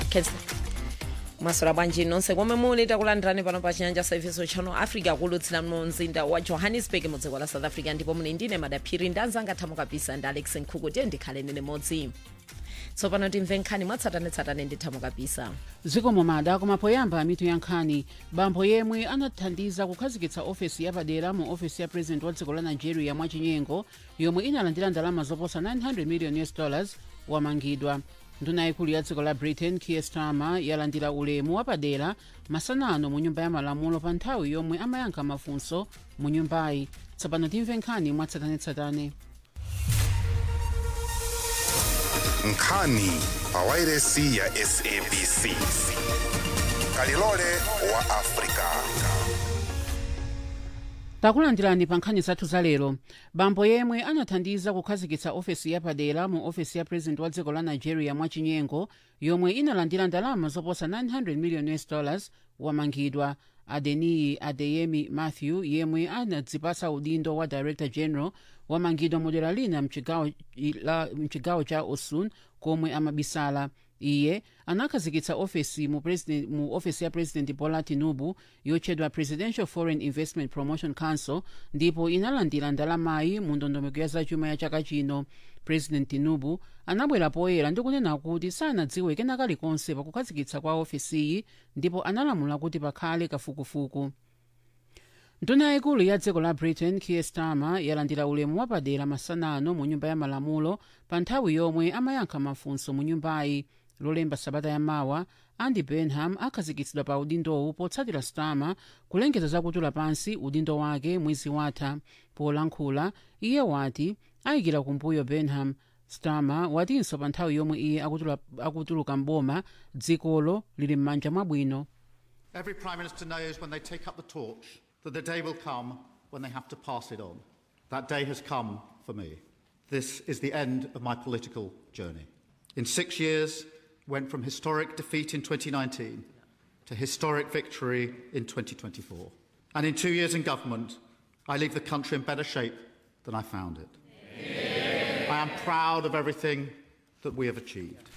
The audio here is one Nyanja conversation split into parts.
Khetsa. maswera bwanji nonse komwe muli takulandirani pano pa chinyanja service channel africa kulutsira mu mzinda wa johannesburg mu dziko la south africa ndipo muli ndine madaphiri ndanzanga thamo kapisa ndi alex nkhuku tiye ndikhaleni limodzi tsopano timve nkhani mwatsatanetsatane ndi thamo kapisa zikomo mada koma poyamba mitu ya nkhani bambo yemwe anathandiza kukhazikitsa ofesi yapadera mu ofesi ya president wa dziko la nigeria mwachinyengo yomwe inalandira ndalama zoposa 900 million us dollars wamangidwa nduna yaikulu ya dziko la britain kier starmer yalandira ulemu wapadera masanano mu nyumba ya malamulo pa nthawi yomwe amayankha mafunso mu nyumbayi tsopano timve nkhani mwatsatanetsatane nkhani pa wairesi ya sabc kalilole wa afrika takulandirani pa nkhani zathu za lero bambo yemwe anathandiza kukhazikitsa ofesi yapadera mu ofesi ya president wa dziko la nigeria mwachinyengo yomwe inalandira ndalama zoposa 900 million us dollars wamangidwa adeniyi adeyemi matthew yemwe anadzipasa udindo wa director general wamangidwa mu dera lina mchigawo la- mchigawo cha osun komwe amabisala iye anakhazikitsa ofesi mu, president, mu ofesi ya president bola tinubu yotchedwa presidential foreign investment promotion council ndipo inalandira ndalamayi mu ndondomeko ya zachuma ya chaka chino president tinubu anabwera poyera ndi kunena kuti sanadziwe kena kalikonse pakukhazikitsa kwa ofesiyi ndipo analamula kuti pakhale kafukufuku nduna yaikulu ya dziko la britain kier starmer yalandira ulemu wapadera masanano mu nyumba ya malamulo pa nthawi yomwe amayankha mafunso mu nyumbayi lolemba sabata yamawa andy benham akhazikitsidwa pa udindowu potsatira starmer kulengeza zakutula pansi udindo wake mwezi watha polankhula iye wati ayikira kumbuyo benham starmer watinso pa nthawi yomwe iye akutula- akutuluka mboma dzikolo lili m'manja mwabwino Every Prime Minister knows when they take up the torch that the day will come when they have to pass it on. That day has come for me. This is the end of my political journey. In six years, went from historic defeat in 2019 to historic victory in 2024. And in two years in government, I leave the country in better shape than I found it. I am proud of everything that we have achieved.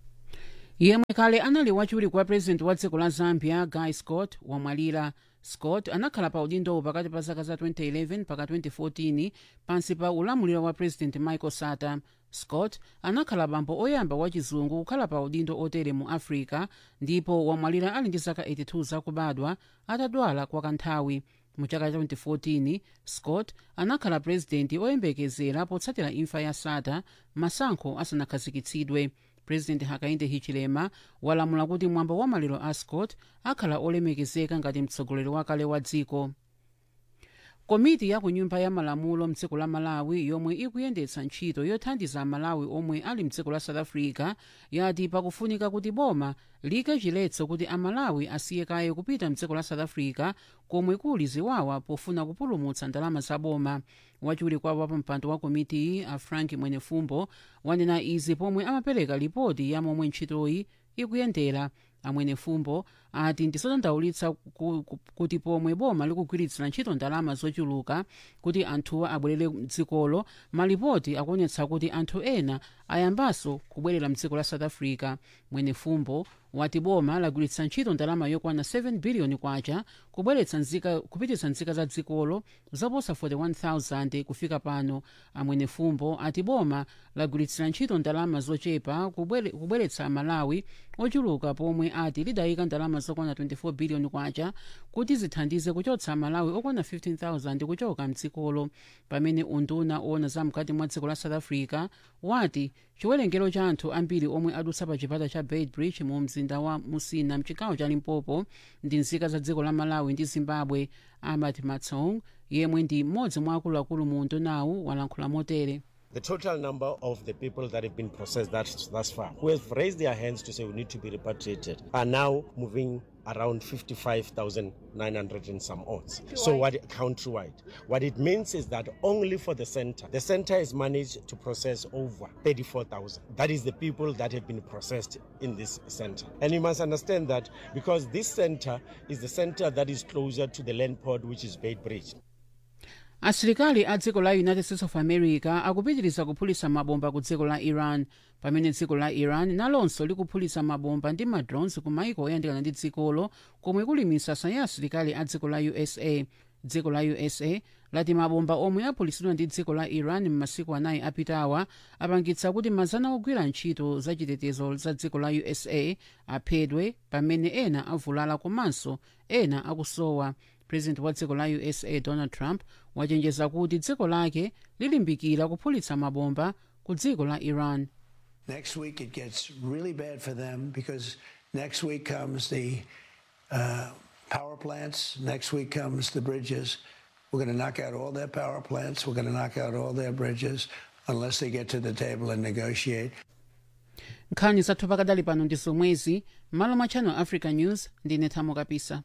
yemwe kale anali wachiwiri kwa president wa dziko la zambia guy scott wamwalira scott anakhala pa udindowu pakati pa zaka za 2011 mpaka 2014 pansi pa ulamuliro wa president michael sata scott anakhala bambo oyamba wachizungu kukhala pa udindo otere mu africa ndipo wamwalira ali ndi zaka 82 zakubadwa atadwala kwa kanthawi mu chaka cha 2014 scott anakhala purezidenti oyembekezera potsatira imfa ya sata masankho asanakhazikitsidwe president hakainde hichilema walamula kuti mwambo wa maliro a scott akhala olemekezeka ngati mtsogoleri wakale wa dziko komiti ya ku nyumba ya malamulo mdziko la malawi yomwe ikuyendetsa ntchito yothandiza amalawi omwe ali mdziko la south africa yati pakufunika kuti boma like chiletso kuti amalawi asiye kaye kupita mdziko la south africa komwe kuli ziwawa pofuna kupulumutsa ndalama za boma wachiwiri kwawo wa pampando wa komitiyi a frank mwenefumbo wanena izi pomwe amapereka ripoti ya momwe ntchitoyi ikuyendera amwenefumbo ati ndizodandaulitsa ku- ku- kuti pomwe boma likugwiritsira ntchito ndalama zochuluka kuti anthuwa abwerere mdzikolo malipoti akuonetsa kuti anthu ena ayambanso kubwerera mdziko la south africa mwenefumbo wati boma lagwiritsa ntchito ndalama yokwana 7 biliyoni kwacha kubweretsa nzika kupititsa nzika za dzikolo zoposa 41000 kufika pano amwenefumbo ati boma lagwiritsira ntchito ndalama zochepa kubwere- kubweretsa amalawi ochuluka pomwe ati lidayika ndalama zokwana 24 biliyoni kwacha kuti zithandize kuchotsa amalawi okwana 15000 kuchoka mdzikolo pamene unduna owona zamkati mwa dziko la south africa wati chiwerengero cha anthu ambiri omwe adutsa pa chipata cha beitbridge mu mzinda wa musina mchigawo cha limpopo ndi nzika za dziko la malawi ndi zimbabwe amat matsong yemwe ndi mmodzi mwa akuluakulu mu undunawu walankhula motere The total number of the people that have been processed thus, thus far, who have raised their hands to say we need to be repatriated, are now moving around 55,900 and some odds. So what countrywide? What it means is that only for the center, the center has managed to process over 34,000. That is the people that have been processed in this center. And you must understand that because this center is the center that is closer to the land port, which is Bait Bridge. asilikali a dziko la united states of america akupitiriza kuphulitsa mabomba ku dziko la iran pamene dziko la iran nalonso likuphulitsa mabomba ndi madrones ku maiko oyandikana ndi dzikolo komwe kuli misasa ya asilikali a dziko la usa dziko la usa lati mabomba omwe aphulitsidwa ndi dziko la iran m'masiku anayi apitawa apangitsa kuti mazana ogwira ntchito zachitetezo za dziko la usa aphedwe pamene ena avulala komanso ena akusowa president wa dziko la usa donald trump wachenjeza kuti dziko lake lilimbikira kuphulitsa mabomba ku dziko la iran Next week, it gets really bad for them because next week comes the uh, power plants. Next week comes the bridges. We're going to knock out all their power plants. We're going to knock out all their bridges unless they get to the table and negotiate. nkhani zathu pakadali pano ndi zomwezi malo mwa channel africa news ndine thamo kapisa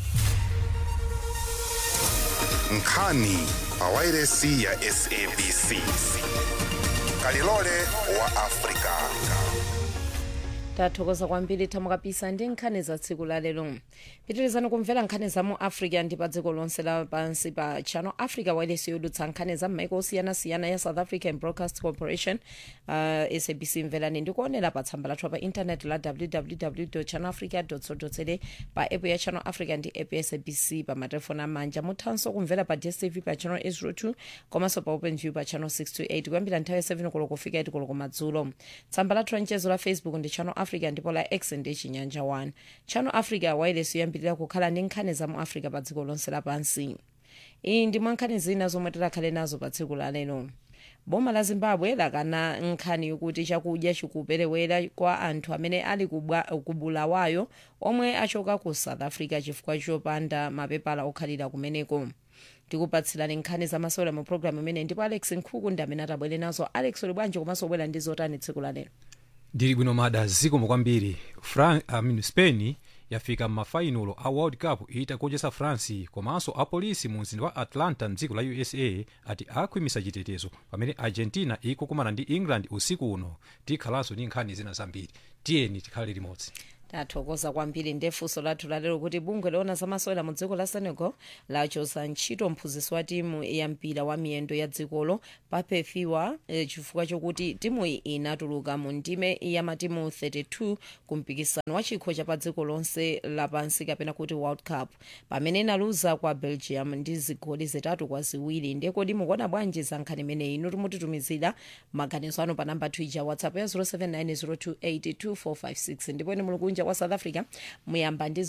nkhani pawairesi ya sabc kalilole wa afrika tathokoza kwambiri thamo kapisa ndi nkhani za tsiku la lero pitirizani kumvera nkhani za mu africa ndi pa dziko lonse lapansi pa channel africa wireless yodutsa nkhani za m'maiko osiyanasiyana ya south african broadcast corporation uh, sabc mverani ndikuonera pa tsamba lathu pa intaneti la www channel africa co za pa app ya channel africa ndi app ya sabc pa matelefoni amanja muthanso kumvera pa dstv pa channel 802 komanso pa open view pa channel 628 kuyambira nthawi ya 7 koloko kufika 8 koloko madzulo tsamba lathu lanchezo la facebook ndi channel africa ndipo la x ndi chinyanja 1 channel africa wireless yoyambirira kukhala ndi nkhani za mu africa pa dziko lonse lapansi iyi ndi mwa nkhani zina zomwe tikhale nazo pa tsiku la lero boma la zimbabwe lakana nkhani yokuti chakudya chikuperewera kwa anthu amene ali kubwa- ku bulawayo omwe achoka ku south africa chifukwa chopanda mapepala okhalira kumeneko tikupatsirani nkhani zamasewera mu programu imene ndipo alex nkhuku ndi amene atabwere nazo alex uli bwanji komanso ubwera ndi zotani tsiku la lero ndili bwino mada zikomo kwambiri Fran, I mean, spain yafika m'mafainolo a world cup itagonjetsa france komanso apolisi mu mzinda wa atlanta mdziko la usa ati akhwimisa chitetezo pamene argentina ikukumana ndi england usiku uno tikhalanso ndi nkhani zina zambiri tiyeni tikhale limodzi tathokoza kwambiri ndefunso lathu lalero kuti bungwe loona zamasewera mu dziko la senegal lachotsa ntchito mphunzitsi wa timu ya mpira wa miyendo ya dzikolo papefiwa eh, chifukwa chokuti timuyi inatuluka mu ndime ya matimu 32 ku mpikisano wa chikho cha pa dziko lonse lapansi kapena kuti world cup pamene inaluza kwa belgium ndi zigoli zitatu kwa ziwiri ndekodi mukuona bwanji za nkhani imeneyi inu timutitumizira maganizo anu pa namba twija whatsapp ya 0790282456 ndipo ine muli kunja kwa south africa muyamba ndi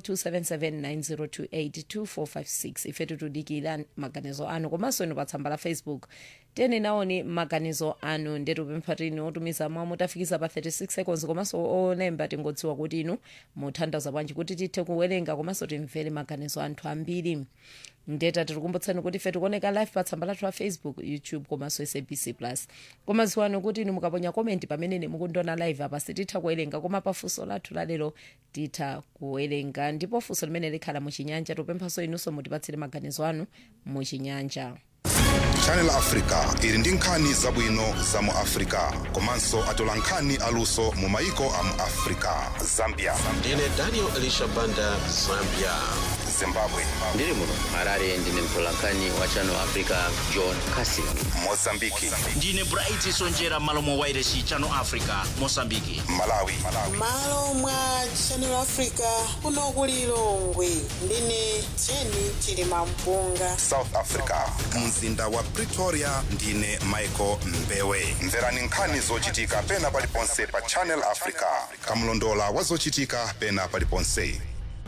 0027790282456 ife tikudikira maganizo anu komanso inu pa tsamba la facebook tiyeni naoni maganizo anu ndetupempha tini otumiza mwa mutafikisa pa 36 seconds komanso olemba tingodziwa kuti inu muthandaza bwanji kuti tithe kuwerenga komanso timvere maganizo anthu ambiri ndeta tirikumbutsani kuti ife tikuoneka live pa tsamba lathu la facebook youtube komanso sabc plus koma ziwani kuti inu mukaponya komenti pamene ine mukundiona live apa sititha kuwerenga koma pa funso lathu lalero titha kuwerenga ndipo funso limene likhala muchinyanja tupemphanso inunso mutipatsire maganizo anu muchinyanja channel africa ili ndi nkhani zabwino za mu africa komanso atola nkhani aluso mu maiko a mu africa zambia ndine daniel elisha banda zambia zimbabwe ndiri muno harare ndine mtolankhani wa channel africa john casin mozambiki ndine bright sonjera malo mwa wairesi channel africa mosambiki malawi malo mwa channel africa kuno ku lilongwe ndine jeni chilima mpunga south africa mzinda wa pretoria ndine michael mbewe mverani nkhani zochitika pena paliponse pa channel africa kamlondola wa zochitika pena paliponse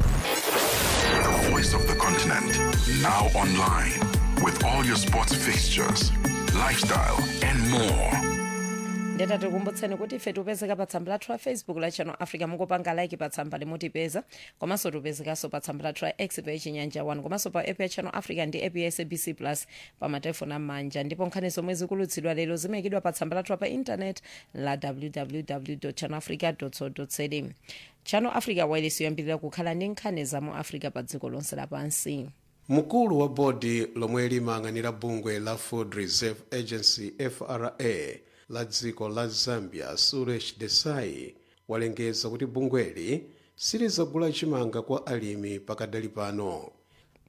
The voice of the continent. Now online with all your sports fixtures, lifestyle, and more. ndeta tikumbutseni kuti ife tipezeka pa tsamba lathu la facebook la channel africa mukupanga like pa tsamba limutipeza komanso tipezekanso pa tsamba lathu la x pa chinyanja 1 komanso pa app ya channel africa ndi app ya sabc plus pa matelefoni amanja ndipo nkhani zomwe zikulutsidwa lero zimayikidwa pa tsamba lathu pa intanet la www channel africa co za channel africa wireless yoyambirira kukhala ndi nkhani za mu africa pa dziko lonse lapansi mkulu wa bodi lomwe limayang'anira bungwe la food reserve agency fra la dziko la zambia suresh desai walengeza kuti bungweli silizagula chimanga kwa alimi pakadali pano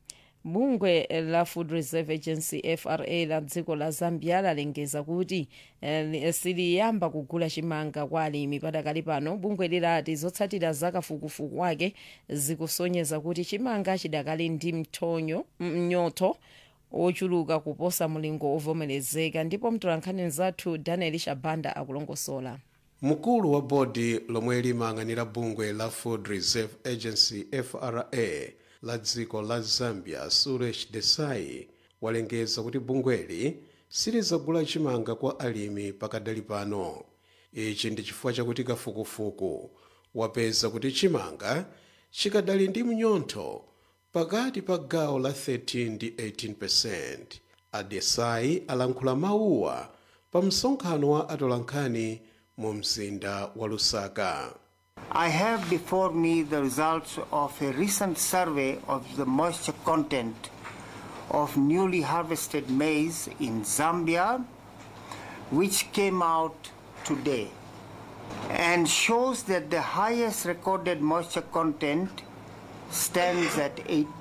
bungwe la food reserve agency fra la dziko la zambia lalengeza kuti eh, siliyamba kugula chimanga kwa alimi padakali pano bungwe lilati zotsatira zakafukufuku wake zikusonyeza kuti chimanga chidakali ndi mthonyo mnyoto ochuluka kuposa mulingo ovomerezeka ndipo mtolankhani zathu daniel shabanda akulongosola mkulu wa bodi lomwe limayang'anira bungwe la food reserve agency fra la dziko la zambia suresh desai walengeza kuti bungweli silizagula chimanga kwa alimi pakadali pano ichi ndi chifukwa chakuti kafukufuku wapeza kuti chimanga chikadali ndi mnyontho pakati pa gawo la 13 ndi 18 adesai alankhula mawuwa pa msonkhano wa atolankhani mu mzinda wa lusaka I have before me the results of a recent survey of the moisture content of newly harvested maize in Zambia, which came out today and shows that the highest recorded moisture content stands at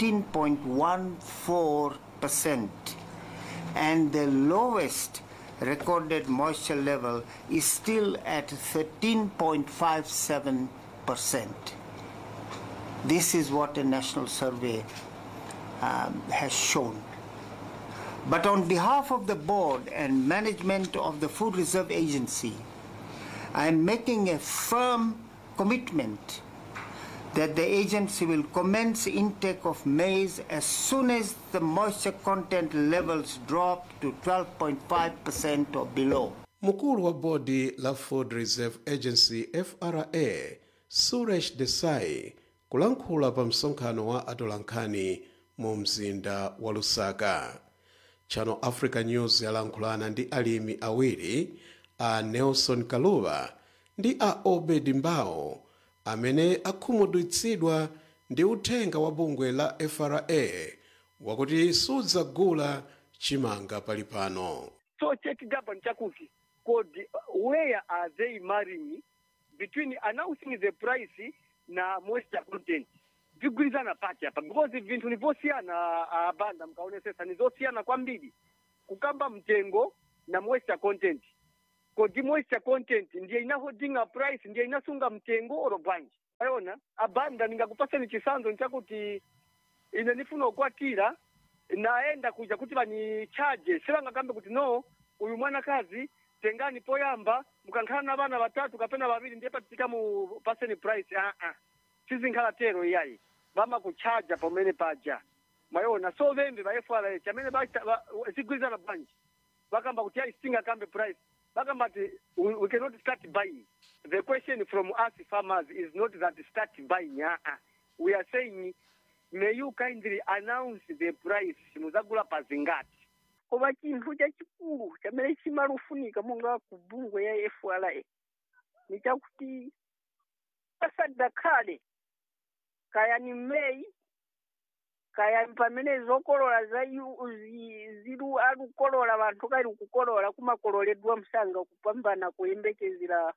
18.14% and the lowest recorded moisture level is still at 13.57%. This is what a national survey um, has shown. But on behalf of the board and management of the Food Reserve Agency, I am making a firm commitment that the agency will commence intake of maize as soon as the moisture content levels drop to 12.5% or below. mkulu wa bodi la food reserve agency fra suresh desai kulankhula pa msonkhano wa atolankhani mu mzinda wa lusaka channel africa news yalankhulana ndi alimi awiri a nelson kaluva ndi a obed mbao amene akhumudwitsidwa ndi uthenga wa bungwe la fra wakuti sudzagula chimanga pali pano So check government chakuti could where are they marrying between announcing the price na moisture content vigwirizana pati apa because vinthu nivosiyana abanda mkaonesesa nizosiyana kwambiri kukamba mtengo na moisture content kodi moisture content ndiye inahodinga price ndiye inasunga mtengo oro bwanji ayona abanda ningakupaseni chisanzo nchakuti ine nifuna ukwatira naenda kuja kuti vanichaje sivangakambe kuti no uyu mwanakazi tengani poyamba mukankhala na vana vatatu kapena vaviri ndiye patika mu paseni price aa uh -uh. sizinkhala tero iyayi vamakuchaja pamene paja mwayona so vembe va fra chamene zigwirizana bwanji vakamba kuti ayi singakambe price vakamba ti we, we cannot start buying the question from us farmers is not that start buying aa uh -uh. we are saying may you kindly announce the price muzagula pazingati koma chinthu chachikulu chamene chimalufunika monga ku bungwe ya fra ni chakuti pasadakhale kaya ni mmeyi kaya pamene zokolola za zilu alukolola vanthu kali kukolola kumakololedwa msanga kupambana kuyembekezera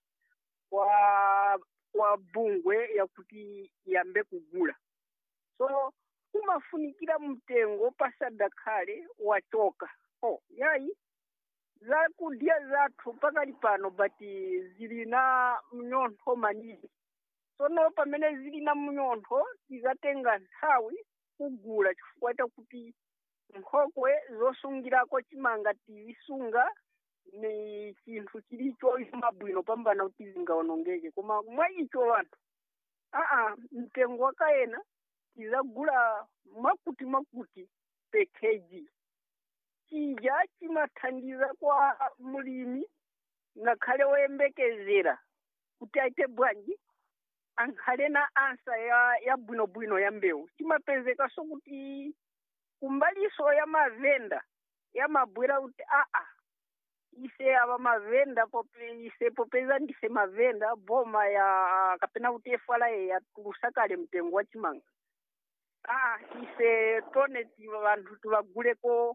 kwa kwa bungwe yakuti yambe kugula so kumafunikira mtengo pasadakhale wachoka oh yayi zakudya zathu pakali pano bati zili na mnyontho manini sono pamene zili na mnyontho tizatenga nthawi kugula chifukwa chakuti nkhokwe zosungirako chimanga tizisunga ni chinthu chilicho mabwino pambana kuti zingaonongeke koma mwa icho vanthu aa mtengo wakayena tizagula makuti makuti pe kg chija chimathandiza kwa mulimi ngakhale woyembekezera kuti aite bwanji ankhale na ansa ya ya bwinobwino ya mbewu chimapezekaso kuti kumbaliso ya mavenda yamabwera kuti aa ise ava mavenda pope ise popeza ndise mavenda boma ya kapena kuti efala yatulusa kale mtengo wa chimanga aa ise tone vanthu tivaguleko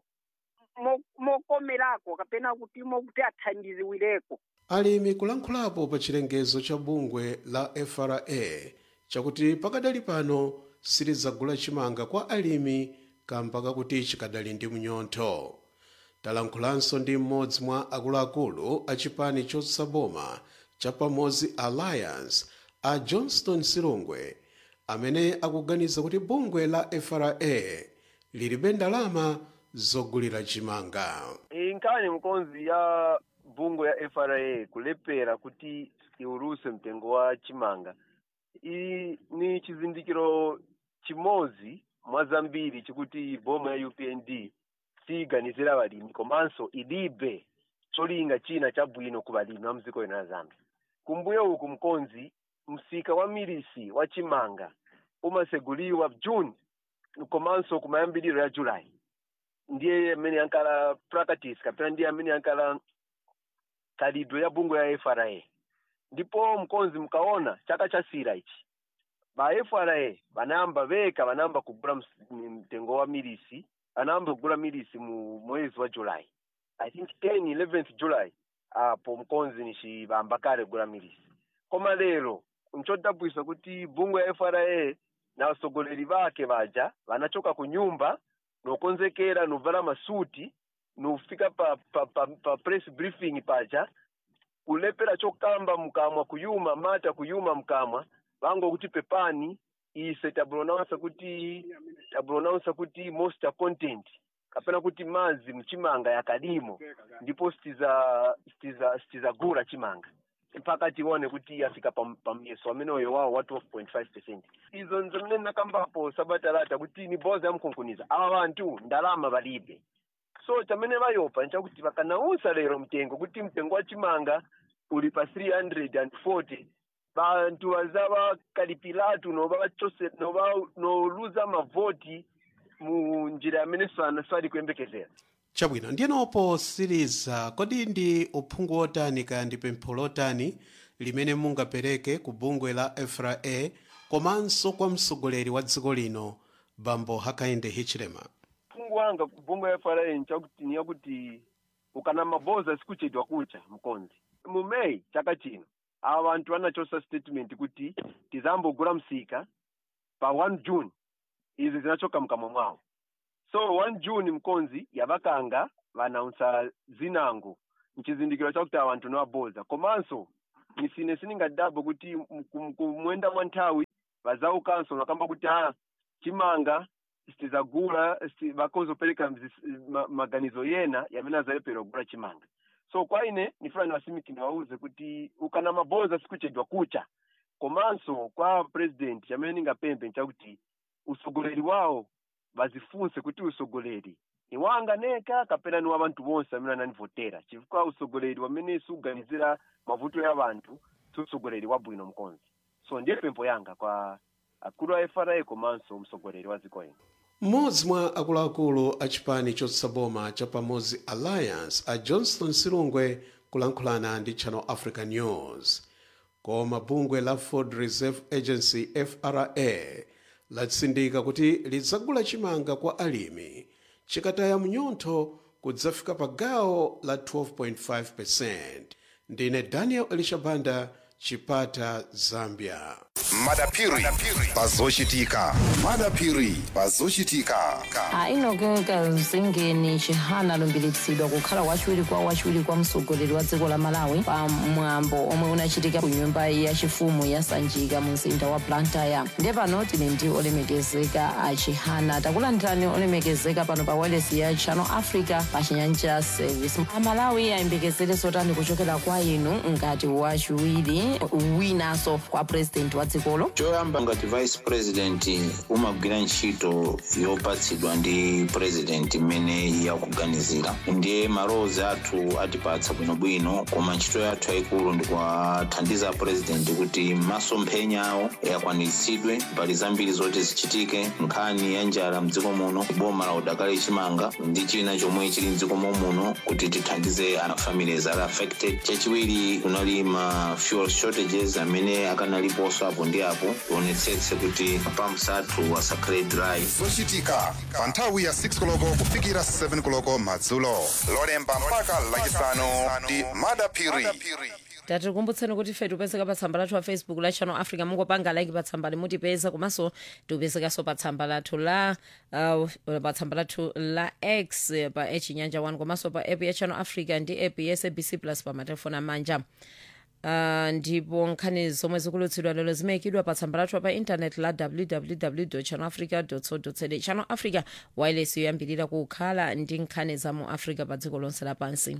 mokomerako kapena kuti mokuti athandiziwireko alimi kulankhulapo pa chilengezo cha bungwe la fra chakuti pakadali pano silizagula chimanga kwa alimi kamba kakuti chikadali ndi mnyontho talankhulanso ndi mmodzi mwa akuluakulu a chipani chotsaboma cha pamodzi alliance a johnston silungwe amene akuganiza kuti bungwe la fra lilibe ndalama zogulira chimanga inkhani mkonzi ya bungwe ya fra kulepera kuti iuluse mtengo wa chimanga iyi ni chizindikiro chimodzi mwa zambiri chikuti boma ya upnd siyiganizira balimi komanso ilibe cholinga china chabwino ku balimi wa mdziko lino la zambia kumbuyo uku mkonzi msika wa milisi wa chimanga umaseguliwa june komanso kumayambiriro ya july ndiye amene ankala practice kapena ndiye amene ankala khalidwe ya bungwe ya fra ndipo mkonzi mkaona chaka cha sira ichi ba fra banayamba veka banayamba kugula ms- mtengo wa milisi banayamba kugula milisi mu mwezi wa july i think 10 11th july apo mkonzi nixibamba kale kugula milisi koma lero nchodabwisa kuti bungwe ya fra na wasogoleri bake baja banachoka ku nyumba nokonzekera novala masuti nofika pa, pa, pa, pa press briefing paja kulepera chokamba mkamwa kuyuma mata kuyuma mkamwa vango kuti pepani ise tabulonaunsa kuti tabulonaunsa kuti moisture content kapena kuti mazi mchimanga yakadimo ndipo sitiza sitiza sitizagura chimanga mpaka tione kuti yafika pam- pamyeso ameneyo wawo wa 12.5 percent izo nzimene nakambapo sabatalata kuti ni boza yamkunkuniza awa bantu ndalama balibe so chamene bayopa nchakuti bakanausa lero mtengo kuti mtengo wa chimanga uli pa 340 bantu bazaba kalipilatu noba bachose noba noluza mavoti mu njira amene sana sali kuyembekezera chabwino ndiyeno posiriza kodi ndi uphungu otani kaya ndi pempho lotani limene mungapereke ku bungwe la fra komanso kwa mtsogoleri wa dziko lino bambo hakainde hichilema mfungu wanga kubunga ya fra nchakuti ni yakuti ukana maboza sikuchedwa kucha mkonzi mu may chaka chino awa bantu anachosa statement kuti tizambogula msika pa 1 june izi zinachoka mkamwa mwawo so 1 june mkonzi yabakanga banaunsa zinango mchizindikiro chakuti awa bantu niwaboza komanso misine siningadabo kuti m- kum- kumwenda mwa nthawi bazaukanso nakamba kuti ha chimanga sitizagula sti- bakozopereka mzis- ma- maganizo yena yamene azalepera kugula chimanga so kwa ine nifuna niwasimiki niwauze kuti ukana maboza sikuchedwa kucha komanso kwa president chamene ningapembe nchakuti usogoleri wawo bazifunse kuti usogoleri ni wanga neka kapena ni wa bantu bonse amene ananivotera chifukwa usogoleri wamene suganizira mavuto ya bantu si usogoleri wabwino mkonzi so ndiye pempho yanga kwa akulu a fra komanso msogoleri wa dziko ino mmodzi mwa akuluakulu a chipani chotsaboma cha pamodzi alliance a johnston silungwe kulankhulana ndi channel africa news koma bungwe la food reserve agency fra latsindika kuti lidzagula chimanga kwa alimi chikataya mnyontho kudzafika pa gawo la 12.5 ndine daniel elishabanda chipata zambia madapiri pazochitika madapiri pazochitika ainogeka zingeni chihana alumbiritsidwa kukhala wachiwiri kwa wachiwiri kwa mtsogoleri wa dziko la malawi pa mwambo omwe unachitika ku nyumba yachifumu ya sanjika mu mzinda wa blantyre ndiye pano tili ndi olemekezeka a chihana takulandirani olemekezeka pano pa wireless ya channel africa pa chinyanja service amalawi ayembekezere zotani kuchokera kwa inu ngati wachiwiri winanso kwa president wa dzikolo choyamba ngati vice president umagwira ntchito yopatsidwa ndi president imene yakuganizira ndiye malowozi athu atipatsa bwinobwino koma ntchito yathu yayikulu ndikuwathandiza president kuti masomphenya awo akwaniritsidwe mbali zambiri zoti zichitike nkhani ya njala mdziko muno boma la udakali chimanga ndi china chomwe chili mdziko muno kuti tithandize ana families ali affected chachiwiri kunali ma fuel shortages amene akanaliponso apo ndi apo tionetsetse kuti pumps athu asakhale dry zochitika pa nthawi ya 6 koloko kufikira 7 koloko madzulo lolemba mpaka lachisanu ndi madapiri tatikumbutseni kuti ife tipezeka pa tsamba lathu la facebook la channel africa mungopanga like pa tsamba limutipeza komanso tipezekanso pa tsamba lathu la uh, pa tsamba lathu la x eh, pa echinyanja 1 komanso pa app ya channel africa ndi app ya sabc plus pa matelefoni amanja Uh, ndipo nkhani zomwe zikulutsidwa lero zimayikidwa pa tsamba lathu pa intaneti la www channel africa co za channel africa wireless yoyambirira kukhala ndi nkhani za mu africa pa dziko lonse lapansi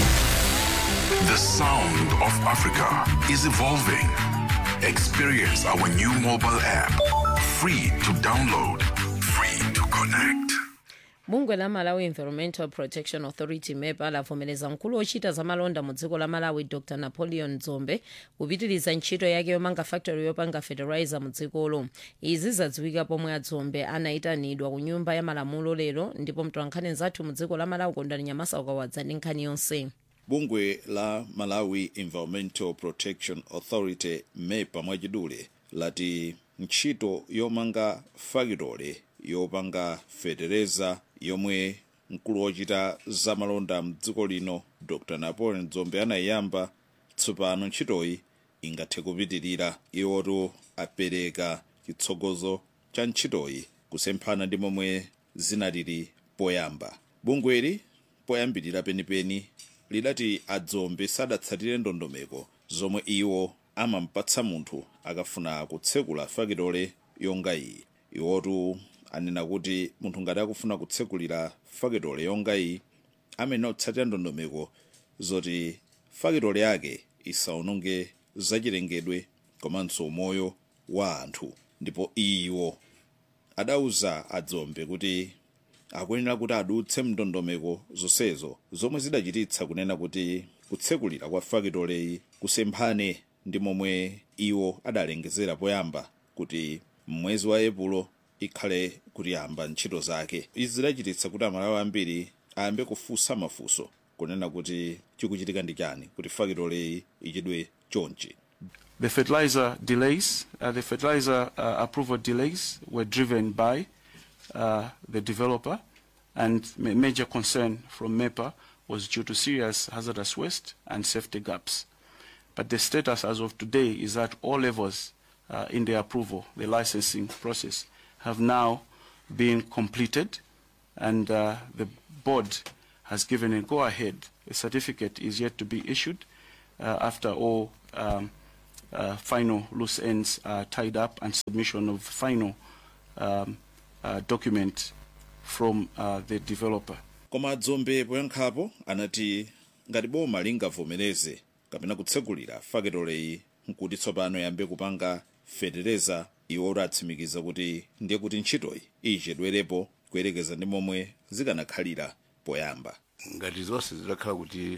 The sound of Africa is evolving. Experience our new mobile app. Free to download, free to connect. bungwe la malawi environmental protection authority mepa lavomereza mkulu ochita zamalonda mu dziko la malawi dr napoleon dzombe kupitiriza ntchito yake yomanga factory yopanga fertilizer mu dzikolo izi zadziwika pomwe adzombe anayitanidwa ku nyumba ya malamulo lero ndipo mtolankhani zathu mu dziko la malawi kondani nyamasa ukawadza ndi nkhani yonse bungwe la malawi environmental protection authority mepa mwachidule lati ntchito yomanga fakitole yopanga fetereza yomwe mkulu wochita zamalonda mdziko lino dr napoleon dzombe anayiyamba tsopano ntchitoyi ingathe kupitirira iwotu apereka chitsogozo cha ntchitoyi kusemphana ndi momwe zinalili poyamba bungweli poyambirira penipeni lidati adzombe sadatsatire ndondomeko zomwe iwo amampatsa munthu akafuna kutsekula fakitole yonga iyi iwotu anena kuti munthu ngati akufuna kutsekulira fakitole yonga iyi amene otsatira ndondomeko zoti fakitole yake isaononge zachilengedwe komanso moyo wa anthu ndipo iwo adauza adzombe kuti akuyenera kuti adutse mndondomeko zonsezo zomwe zidachititsa kunena kuti kutsekulira kwa fakitoleyi kusemphane ndi momwe iwo adalengezera poyamba kuti mwezi wa epulo ikhale kuyamba ntchito zake izi zidachititsa kuti amalawi ambiri ayambe kufunsa mafunso kunena kuti chikuchitika ndi chani kuti fakitoleyi ichedwe chonchi The fertilizer delays, uh, the fertilizer uh, approval delays were driven by uh, the developer, and ma- major concern from MEPA was due to serious hazardous waste and safety gaps. But the status as of today is that all levels uh, in the approval, the licensing process, have now been completed, and uh, the board has given a go-ahead. A certificate is yet to be issued uh, after all um, uh, final loose ends are tied up and submission of final um, uh, document from uh, the developer. koma adzombe poyankhapo anati ngati boma lingavomereze kapena kutsekulira fakitoleyi nkuti tsopano yambe kupanga fetereza iwo atsimikiza kuti ndiye kuti ntchitoyi ichedwerepo kuyerekeza ndi momwe zikanakhalira poyamba ngati zonse zidakhala kuti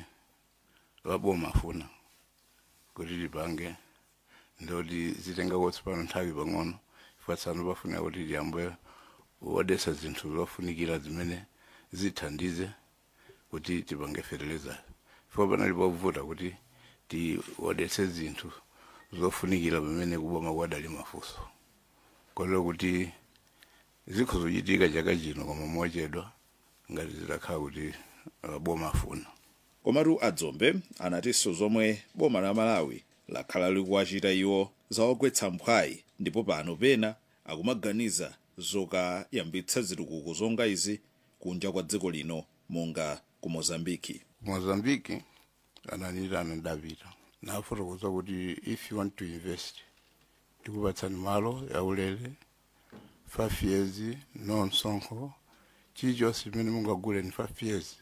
laboma afuna kuti lipange ndoti zitenga tsopano nthawi pang'ono ifatsano pafuna kuti liyambe wodesa zinthu zofunikira zimene zithandize kuti tipange fertilizer fika panali povuta kuti tiwodese zinthu zofunikira pamene kuboma kwadali mafunso kotero kuti zikho zochitika chaka chino koma mochedwa ngati zidakhala kuti uh, boma afuna komatu adzombe anatinso zomwe boma la malawi lakhala likuwachita iwo zawagwetsa mphwayi ndipo pano pena akumaganiza zokayambitsa zitukuko zonga izi kunja kwa dziko lino monga ku mozambiki mozambiki ananita anadapita nafotokoza kuti if you want to invest tikupatsani malo yaulere five years no msonkho chilichonse chimene mungagule ni five years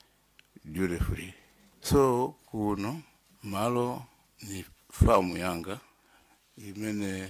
duty free so kuno malo ni famu yanga imene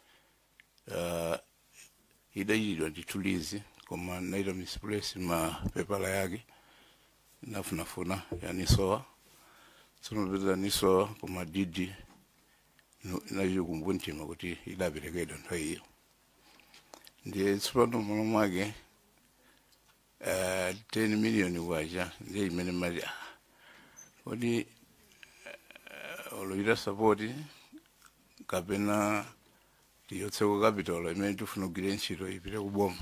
uh, idachitidwa ndi tulizi koma naita misplace mapepala yake nafunafuna yanisowa tsinopeza nisowa koma didi inachita kumbuntima kuti idaperekedwa nthawi iyo ndiye tsopano malo mwake uh, 10 million kwacha ndiye imene mati ah, kodi uh, oloita sapoti kapena tiyotseko capital imene tifuna kugwira ntchito ipite kuboma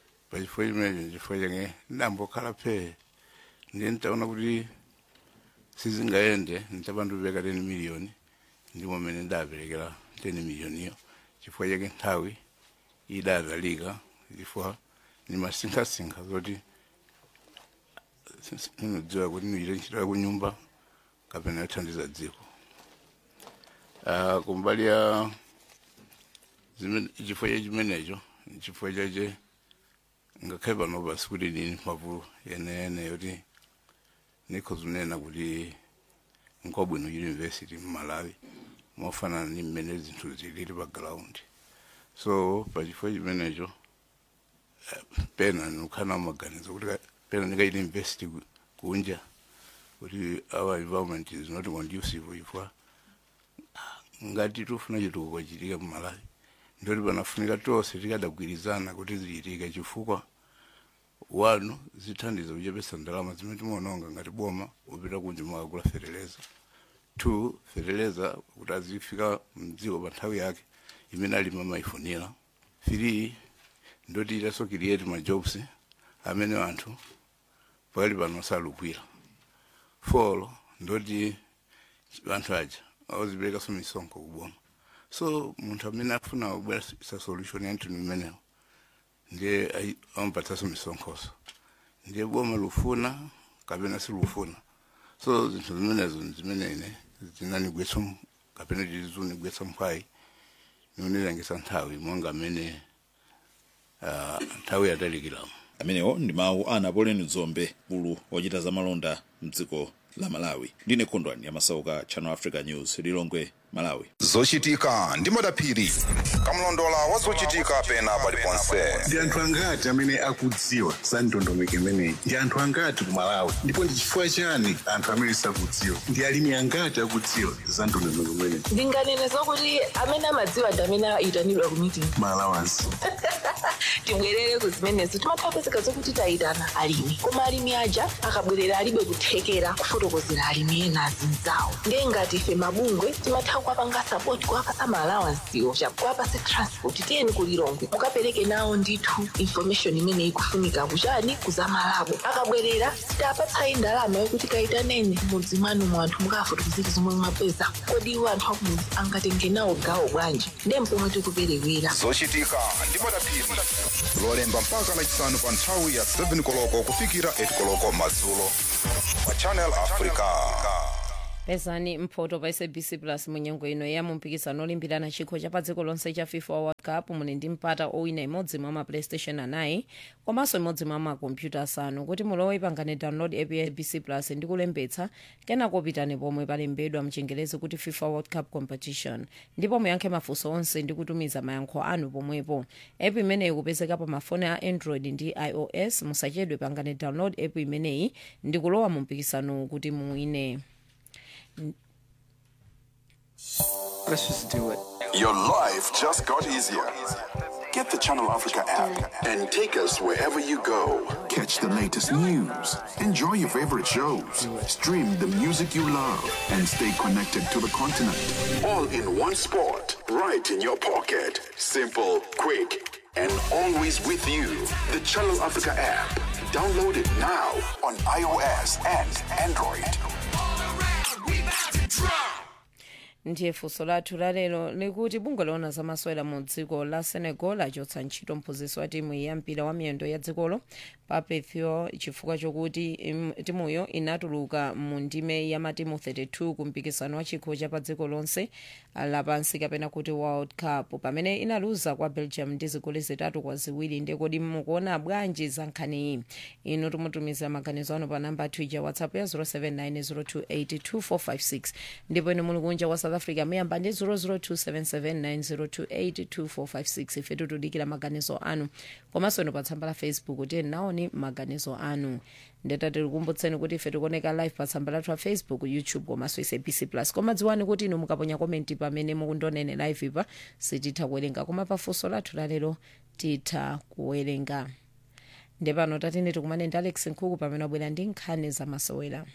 pachifukwa chimenecho chifukwa chake ndambokhala phee ndiye ntaona kuti sizingayende ntabantu beka 10 miliyoni ndimo mene ndaperekera 10 miliyoniyo chifukwa chake nthawi idadalika chifukwa ni masinkhasinkha zoti inodziwa kuti inochita ntchito ya kunyumba kapena yothandiza dziko Ah, kumbali ya zimene- chifukwa cha chimenecho chifukwa chache ngakhale pano pasi kuti ndini mphamvu yeneyene yoti nikho zinena kuti nkwabwino university mmalawi mofanana ni mmene zinthu zilili pa ground so pachifukwa chimenecho eh, pena nikukhala maganizo kuti ka- pena ndikaita university ku- kunja kuti our environment is not conducive chifukwa ngati tufuna chitukuko chitika mmalawi ndoti panafunika tonse tikadagwirizana kuti zichitike chifukwa wanu zithandiza kuchepesa ndalama zimene timaononga ngati boma upita kunja mwakagula fereleza two fereleza kuti azifika mdziko pa nthawi yake imene alimi amayifunira three ndoti itaso create ma jobs amene anthu pakali pano salugwira four ndoti anthu aja aziperekaso misonkho kuboma so munthu amene afuna kubweresa solution ya nthu imenewo ndiye ayi- amapatsaso misonkhoso ndiye boma lufuna kapena silufuna so zinthu zimenezo zimene ine zinanigwetsa m- kapena tizunigwetsa mphwayi niunilangisa nthawi monga amene ah, nthawi yatalikiramo amenewo ndi mawu a napoleon dzombe mkulu wochita zamalonda mdziko la malawi ndine khondwani yamasauka channel africa news lilongwe malawi zochitika ndi madaphiri kamlondola wa zochitika pena paliponse ndi anthu angati amene akudziwa za ndondomeko imeneyi ndi anthu angati ku malawi ndipo ndi chifukwa chani anthu amene sakudziwa ndi alimi angati akudziwa za ndondomeko imeneyi ndinganene zokuti amene amadziwa ndi amene ayitanidwa ku meeting malawansi tibwerere ku zimenezo timathapezeka zokuti tayitana alimi koma alimi aja akabwerera alibe kuthekera kufotokozera alimi ena azinzawo ndiye ngati ife mabungwe timatha kuwapanga sapoti kuwapasa maalawansiwo kuwapase transport tiyeni kulilongwe mukapereke nawo ndithu information imene ikufunika kuchani kuzamalabo akabwerera sitapatsayi ndalama yokuti kayitaneni mudzi mwanu mwanthu mukafotokozera zomwe mwapeza kodi iwo anthu akumudzi angatenge nawo gawo bwanji ndiye mpomwe tikuperewera zochitika ndi madaphiri lolemba mpaka lachisanu pa nthawi ya 7 koloko kufikira 8 koloko madzulo pa channel africa pezani mphoto pa sabc plus munyengo ino ya mumpikisano olimbirana chikho cha pa dziko lonse cha fifa world cup muli ndi mpata owina imodzi mwa maplaystation anayi komanso imodzi mwa makompyuta asanu kuti mulowe pangane download app ya sabc plus ndi kulembetsa kenako pitani pomwe palembedwa mchingerezi kuti fifa world cup competition ndipo muyankhe mafunso onse ndi kutumiza mayankho anu pomwepo app imeneyi ikupezeka pa mafoni a android ndi ios musachedwe pangane download app imeneyi ndi kulowa mu mpikisano kuti muwine Let's just do it. Your life just got easier. Get the Channel Africa app and take us wherever you go. Catch the latest news, enjoy your favorite shows, stream the music you love, and stay connected to the continent. All in one spot, right in your pocket. Simple, quick, and always with you. The Channel Africa app. Download it now on iOS and Android. ndiye funso lathu lalero likuti bungwe loona zamasewera mu dziko la senegal lachotsa ntchito mphunzitsi wa timu ya mpira wa miyendo ya dzikolo papethio chifukwa chokuti im- timuyo inatuluka mu ndime ya matimu 32 ku mpikisano wa chikho cha pa dziko lonse lapansi kapena kuti world cup pamene inaluza kwa belgium ndi zigoli zitatu kwa ziwiri ndekodi mukuona bwanji za nkhaniyi inu timutumiza maganizo anu pa namba twitter whatsapp ya 0790282456 ndipo inu muli kunja kwa south africa muyamba ndi 0027790282456 ife tikudikira maganizo anu komanso inu pa tsamba la facebook tiyeni naoni maganizo anu ndeta tikukumbutseni kuti ife tikuoneka live pa tsamba lathu la facebook youtube komanso sabc plus koma dziwani kuti inu mukaponya komenti pamene mukundionera live ipa sititha kuwerenga koma pafunso lathu lalero titha kuwerenga ndepano tatene tikumane ndi alex nkhuku pamene wabwera ndi nkhani zamasewera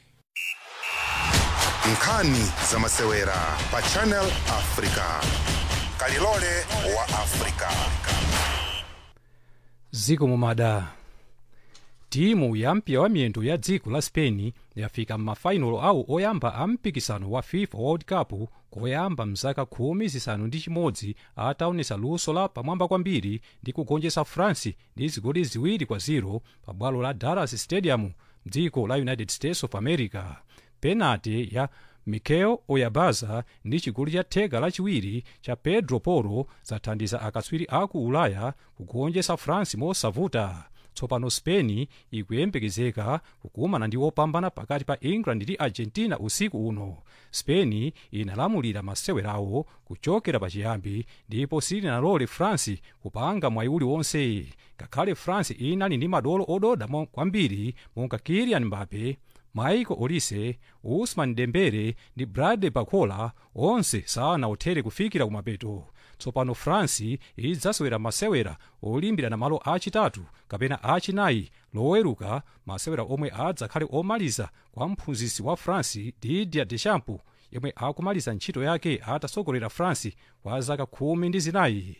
nkhani zamasewera pa channel africa kalilole wa africa ziko mumada timu ya mpira wa miyendo ya dziko la spain yafika m'mafainolo awo oyamba a mpikisano wa fifa world cup koyamba mzaka khumi zisanu ndi chimodzi ataonesa luso la pamwamba kwambiri ndi kugonjetsa france ndi zigoli ziwiri kwa 0 pa bwalo la dallas stadium mdziko la united states of america penati ya mikel oyarzabal ndi chigoli cha theka lachiwiri cha pedro porro zathandiza akatswiri aku ulaya kugonjetsa france mosavuta tsopano spain ikuyembekezeka kukumana ndi opambana pakati pa england ndi argentina usiku uno spain inalamulira masewerawo kuchokera pachiyambi ndipo silinalole france kupanga mwayi uliwonse ngakhale france inali ndi madolo ododa mo- kwambiri monga kylian mbappe michael olise usman dembele ndi bradley barcola onse sanaothere kufikira kumapeto tsopano france idzasewera masewera olimbirana malo achitatu kapena achinayi loweruka masewera omwe adzakhale omaliza kwa mphunzitsi wa france didier deschamps yemwe akumaliza ntchito yake atasogolera france kwa zaka khumi ndi zinayi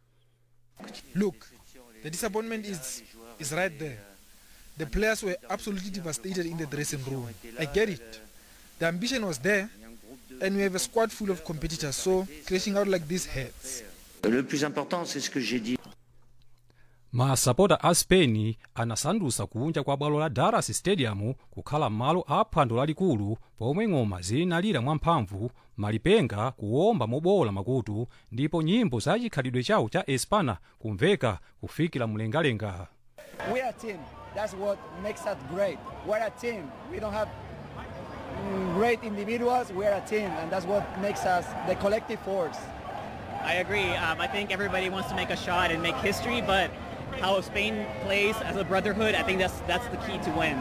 Look, the disappointment is, is right there. The players were absolutely devastated in the dressing room. I get it. The ambition was there, and we have a squad full of competitors, so crashing out like this hurts. Le plus important, c'est ce que j'ai dit. masapota a spain anasandutsa kunja kwa bwalo la dallas stadium kukhala malo a phwando lalikulu pomwe ng'oma zinalira mwamphamvu malipenga kuwomba mobowola makutu ndipo nyimbo za chikhalidwe chawo cha espana kumveka kufikira mlengalenga We are a team. That's what makes us great. We're a team. We don't have mm, great individuals. We're a team, and that's what makes us the collective force. I agree. Um, I think everybody wants to make a shot and make history, but how Spain plays as a brotherhood, I think that's that's the key to win.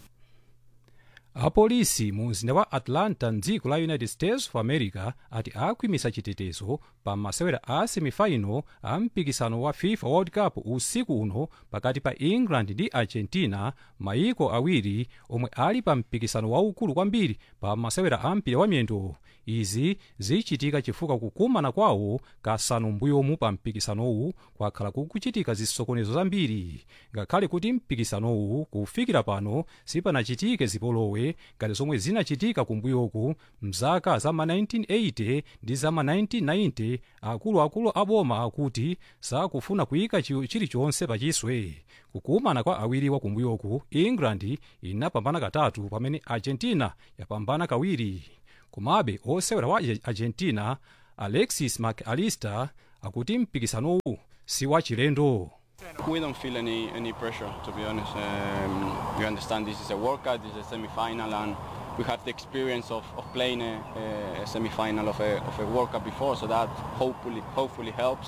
apolisi mu mzinda wa atlanta mdziko la united states of america ati akhwimisa chitetezo pa masewera a semifinal a mpikisano wa fifa world cup usiku uno pakati pa england ndi argentina mayiko awiri omwe ali pa mpikisano waukulu kwambiri pa masewera a mpira wa miyendo izi zichitika chifukwa kukumana kwawo kasanu mbuyomu pa mpikisanowu kwakhala kukuchitika zisokonezo zambiri ngakhale kuti mpikisanowu kufikira pano sipanachitike zipolowe ngati zomwe zinachitika kumbuyoku mzaka za ma 1980 ndi za ma 1990 akuluakulu aboma akuti sakufuna kuyika chi- chilichonse pachiswe kukumana kwa awiriwa kumbuyoku england inapambana katatu pamene argentina yapambana kawiri komabe osewera wa argentina alexis mcallister akuti mpikisanowu si wachilendo We don't feel any, any pressure, to be honest. Um, we understand this is a World Cup, this is a semi-final, and we have the experience of, of playing a, a semi-final of a, of a World Cup before, so that hopefully hopefully helps.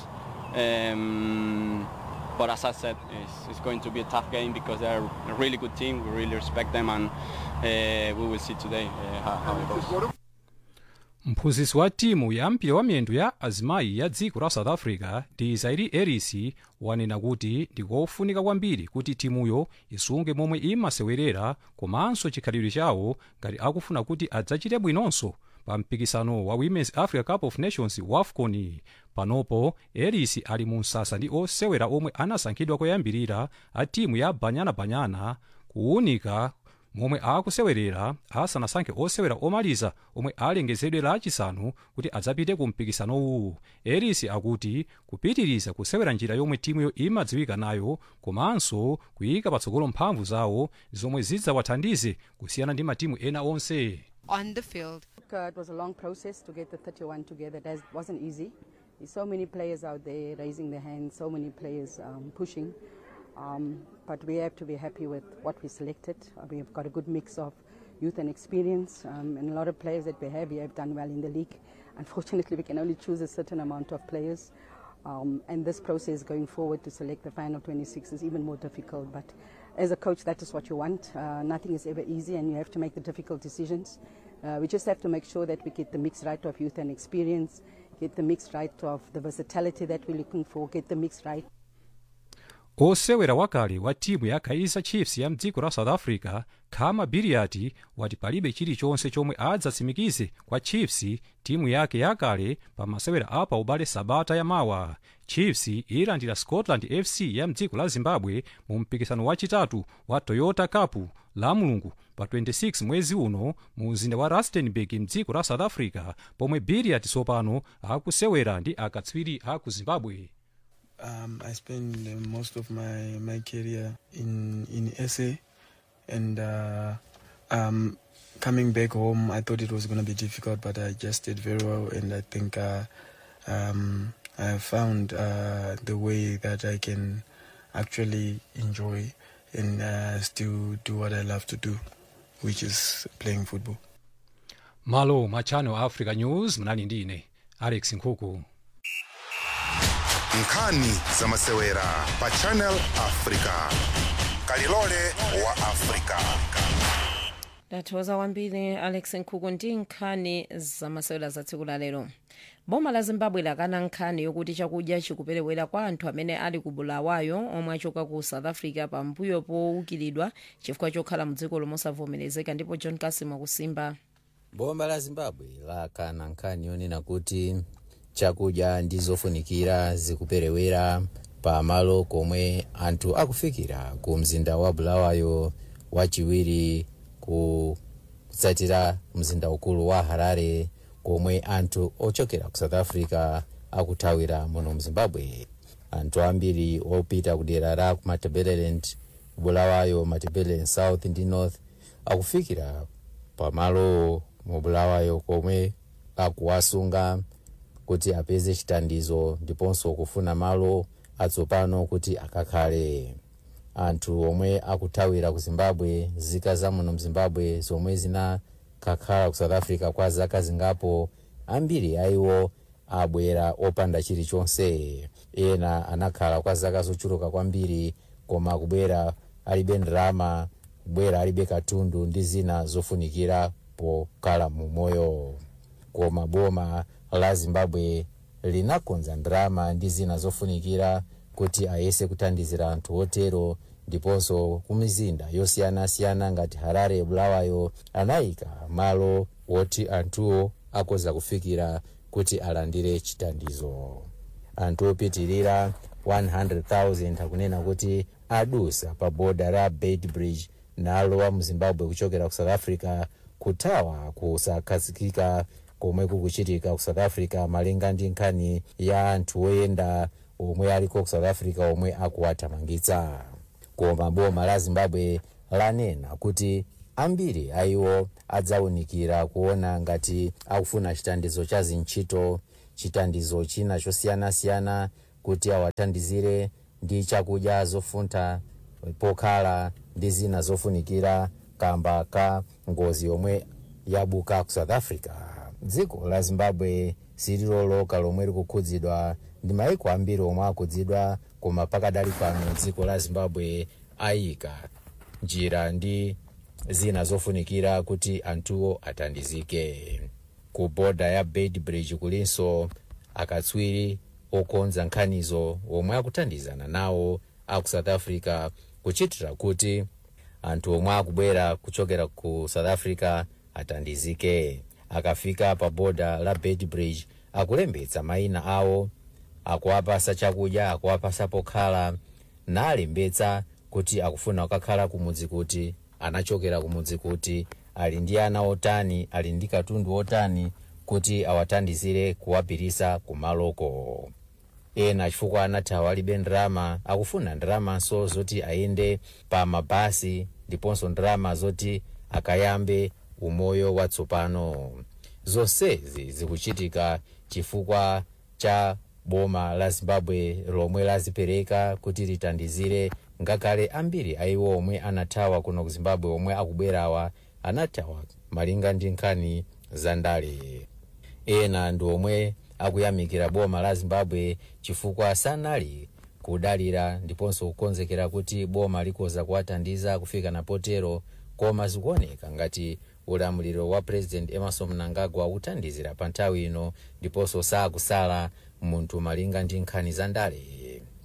Um, but as I said, it's, it's going to be a tough game because they're a really good team. We really respect them, and uh, we will see today uh, how, how it goes. mphunzitsi wa timu ya mpira wa miyendo ya azimayi ya dziko la south africa ndi zairi eris wanena kuti ndikofunika kwambiri kuti timuyo isunge momwe imasewerera komanso chikhalidwe chawo ngati akufuna kuti adzachite bwinonso pa mpikisano wa women's africa cup of nations wafcon panopo eris ali mu msasa ndi osewera omwe anasankhidwa koyambirira a timu ya banyana banyana kuwunika momwe akusewerera asanasankhe osewera omaliza omwe alengezedwe lachisanu kuti adzapite ku mpikisanowu eris akuti kupitiriza kusewera njira yomwe timuyo imadziwika nayo komanso kuyika patsogolo mphamvu zawo zomwe zidzawathandize kusiyana ndi matimu ena onse on the field. Uh, it was a long process to get the 31 together. That wasn't easy. There's so many players out there raising their hands, so many players um, pushing. Um, but we have to be happy with what we selected. Uh, we've got a good mix of youth and experience, um, and a lot of players that we have here have done well in the league. Unfortunately, we can only choose a certain amount of players. Um, and this process going forward to select the final 26 is even more difficult. But as a coach, that is what you want. Uh, nothing is ever easy, and you have to make the difficult decisions. Uh, we just have to make sure that we get the mix right of youth and experience, get the mix right of the versatility that we're looking for, get the mix right osewera wakale wa timu ya kaizer chiefs ya mdziko la south africa khama biriati wati palibe chilichonse chomwe adzatsimikize kwa chiefs timu yake yakale pa masewera apa ubale sabata yamawa chiefs ilandira scotland fc ya mdziko la zimbabwe mu mpikisano wachitatu wa toyota cup la mulungu pa 26 mwezi uno mu mzinda wa rustenburg mdziko la south africa pomwe biriati tsopano akusewera ndi akatswiri a ku zimbabwe Um, I spent uh, most of my, my career in, in SA, and uh, um, coming back home, I thought it was going to be difficult, but I just did very well, and I think uh, um, I have found uh, the way that I can actually enjoy and uh, still do what I love to do, which is playing football. malo mwa channel africa news mnali ndine alex nkhuku nkhani za masewera pa channel africa kalilole wa africa ndathokoza kwambiri alex nkhuku ndi nkhani zamasewera za tsiku la lero boma la zimbabwe lakana nkhani yokuti chakudya chikuperewera kwa anthu amene ali ku bulawayo omwe achoka ku south africa pambuyo powukilidwa chifukwa chokhala mu dziko lomosavomerezeka ndipo john kasim akusimba boma la zimbabwe lakana nkhani yonena kuti chakudya ndi zofunikira zikuperewera pa malo komwe anthu akufikira ku mzinda wa bulawayo wachiwiri kutsatira mzinda ukulu wa harare komwe anthu ochokera ku south africa akuthawira muno mzimbabwe anthu ambiri opita kudera la ku matabeleland bulawayo matabeleland south ndi north akufikira pamalo mu bulawayo komwe akuwasunga kuti apeze chithandizo ndiponso kufuna malo atsopano kuti akakhale anthu omwe akuthawira ku zimbabwe zika za muno mzimbabwe zomwe zinakakhala ku south africa kwa zaka zingapo ambiri aiwo abwera opanda chilichonse ena anakhala kwa zaka zochuluka kwambiri koma kubwera alibe ndalama kubwera alibe katundu ndi zina zofunikira pokhala mu moyo koma boma la zimbabwe linakonza ndalama ndi zina zofunikira kuti ayese kuthandizira anthu otero ndiponso kumizinda yosiyanasiyana ngati harare bulawayo anayika malo woti anthuwo akoza kufikira kuti alandire chithandizo anthu opitirira 100,000 akunena kuti adusa pa boda la bait bridge nalowa mu zimbabwe kuchokera ku south africa kuthawa kusakhazikika komwe kukuchitika ku south africa malinga ndi nkhani ya anthu oyenda omwe aliko ku south africa omwe akuwathamangitsa koma boma la zimbabwe lanena kuti ambiri aiwo adzawunikira kuona ngati akufuna chithandizo cha zintchito chithandizo china chosiyanasiyana kuti awathandizire ndi chakudya zofuntha pokhala ndi zina zofunikira kamba ka ngozi yomwe yabuka ku south africa dziko la zimbabwe sililoloka lomwe likukhudzidwa ndi maiko ambiri omwe akhudzidwa koma pakadali pano dziko la zimbabwe ayika njira ndi zina zofunikira kuti anthuwo athandizike ku boda ya bait bridge kulinso akatswiri okonza nkhanizo omwe akuthandizana nawo aku south africa kuchitira kuti anthu omwe akubwera kuchokera ku south africa athandizike akafika pa boda la bait bridge akulembetsa mayina awo akuwapasa chakudya akuwapasa pokhala nalembetsa kuti akufuna kukakhala kumudzi kuti anachokera kumudzi kuti ali ndi ana otani ali ndi katundu otani kuti awathandizire kuwapirisa kumaloko ena chifukwa anathawa alibe ndalama akufuna ndalamanso zoti ayende pa mabasi ndiponso ndalama zoti akayambe umoyo watsopano zonsezi zikuchitika chifukwa cha boma la zimbabwe lomwe lazipereka kuti lithandizire ngakhale ambiri aiwo omwe anathawa kuno ku zimbabwe omwe akubwerawa anathawa malinga ndi nkhani za ndale ena ndi omwe akuyamikira boma la zimbabwe chifukwa sanali kudalira ndiponso kukonzekera kuti boma likoza kuwathandiza kufika napotero koma zikuoneka ngati ulamuliro wa president emerson mnangagwa uthandizira pa nthawi ino ndiponso sakusala munthu malinga ndi nkhani za ndale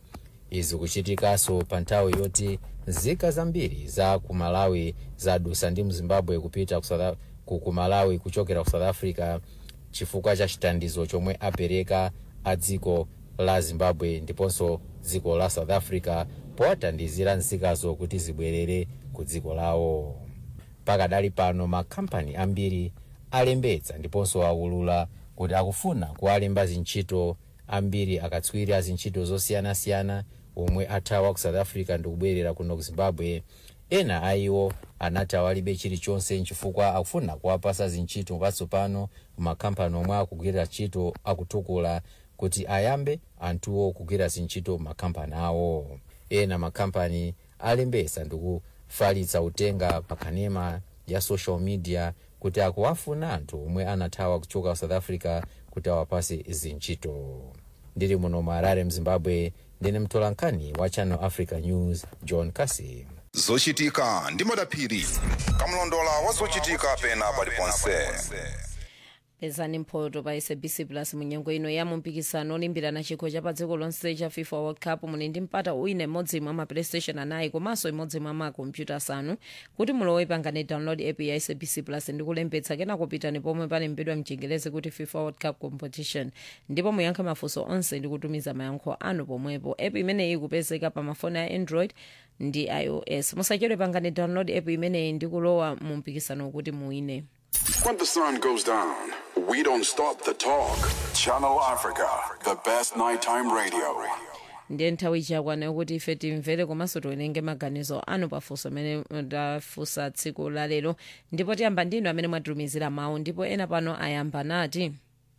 izi kuchitikanso pa nthawi yoti nzika zambiri za ku malawi zadusa ndi mzimbabwe kupita ku South Af- ku ku malawi kuchokera ku south africa chifukwa cha chitandizo chomwe apereka a dziko la zimbabwe ndiponso dziko la south africa powatandizira nzikazo kuti zibwerere ku dziko lawo pakadali pano makhampani ambiri alembetsa ndiponso aulula kuti akufuna kuwalemba zintchito ambiri akatswiri a zintchito zosiyanasiyana omwe athawa ku south africa ndikubwerera kuno ku zimbabwe ena a iwo anati awalibe chilichonse nchifukwa akufuna kuwapasa zintchito patsopano makhampani omwe akugwirira ntchito akutukula kuti ayambe anthuwo kugwira zintchito makhampani awo ena makhampani alembesa ndikufalitsa utenga pakanema ya social media kuti akuwafuna anthu omwe anathawa kuchoka south africa kuti awapase zintchito ndili muno mu harare mzimbabwe ndine mtolankhani wa channel africa news john casey zochitika ndi madaphiri kamlondola wa zochitika pena paliponse pezani mphoto pa sabc plus munyengo ino ya mumpikisano olimbirana chikho cha pa dziko lonse cha fifa world cup muli ndi mpata wina imodzi mwa maplaystation anayi komanso imodzi mwa makompyuta asanu kuti mulowe pangani download app ya sabc plus ndi kulembetsa kenako pitani pomwe palembedwa mchingerezi kuti fifa world cup competition ndipo muyankhe mafunso onse ndi kutumiza mayankho anu pomwepo app imeneyi ikupezeka pa mafoni a android ndi ios musachedwe pangani download app imeneyi ndi kulowa mu mpikisano kuti muwine When the sun goes down, we don't stop the talk. Channel Africa, the best nighttime radio. ndiye nthawi chakwana yokuti ife timvere komanso tiwerenge maganizo anu pafunso amene tafunsa tsiku la lero ndipo tiyamba ndinu amene mwatitumizira mawu ndipo ena pano ayamba nati